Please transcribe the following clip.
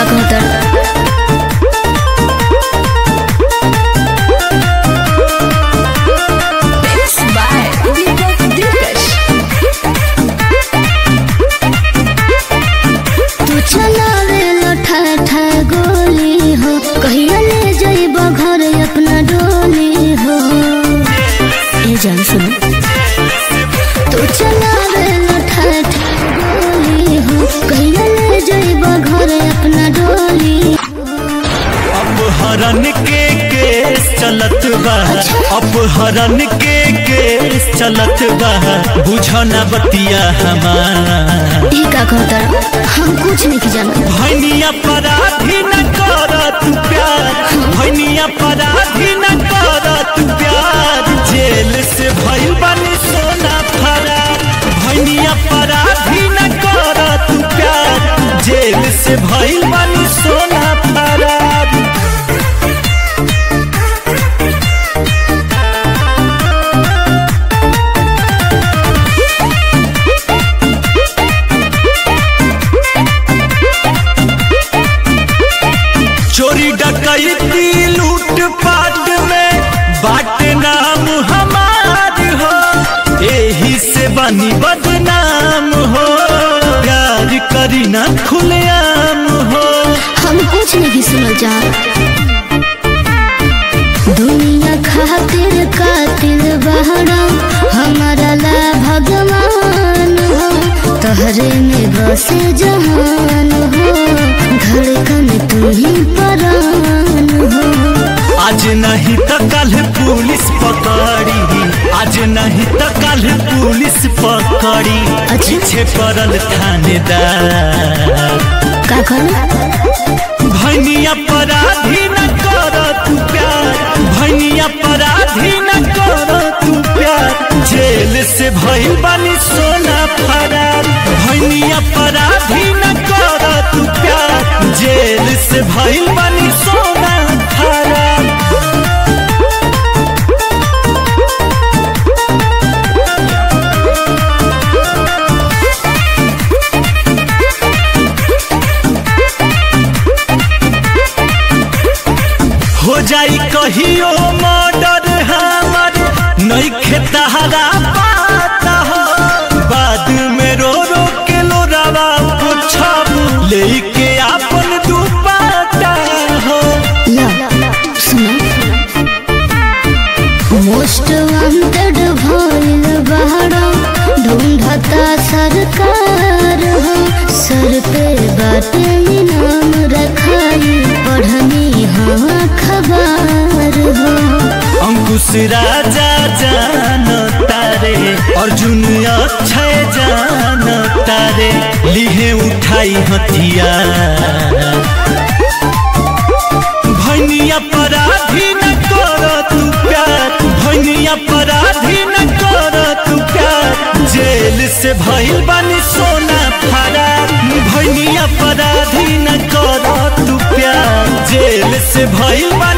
का कहतर तू चलावे लठा ठा गोली हो कहिया ले जाइब घर अपना डोली हो ए जान सुनो तू चलावे लठा ठा गोली हो कहिया ले जाइब घर अपना डोली अपहरण के केस चलत बा अपहरण के केस चलत बा बुझना बतिया हमार ई का कहतर हम कुछ नहीं जाना भैनिया पराधी न कर तू प्यार भैनिया पराधी न कर तू प्यार जेल से भइल बानी सोना फरार भैनिया पराधी न कर तू प्यार जेल से भइल बानी सोना फरार चोरी डकैती लूट पाट में बाट नाम हमार हो एही से बनी बदनाम हो प्यार करी ना खुलेआम हो हम कुछ नहीं सुनल जा दुनिया खातिर कातिल बहरा हमारा ला भगवान हो तहरे में बसे जहान हो धड़कन तू ही परान हो आज नहीं तो कल पुलिस पकड़ी आज नहीं तो कल पुलिस पकड़ी अच्छा। पीछे पड़ल थानेदार का कर भैनिया पराधी न कर तू प्यार भैनिया पराधी न कर तू प्यार जेल से भइल बानी सोना फरार भैनिया पराधी न कर तू प्यार जेल से भइल बानी सोना फरार हो जाई कहियो मर्डर हमर नहीं खेतहरा पाता हो बाद में रो रो के लोरावा पूछब लेके आपन दुपाता हो ला सुना मोस्ट वांटेड भइल बहरा ढूंढता सरकार हो सर पे बाटे इनाम रखाई पढ़नी हाँ खबर हो अंकुश राजा जान तारे अर्जुन अक्षय जान तारे लिहे उठाई हथियार भैनिया पराधी न कर तू प्यार भैनिया पराधी न कर तू प्यार जेल से भइल बानी सोना फरार भैनिया पराधी न कर तू प्यार जेल से भइल बानी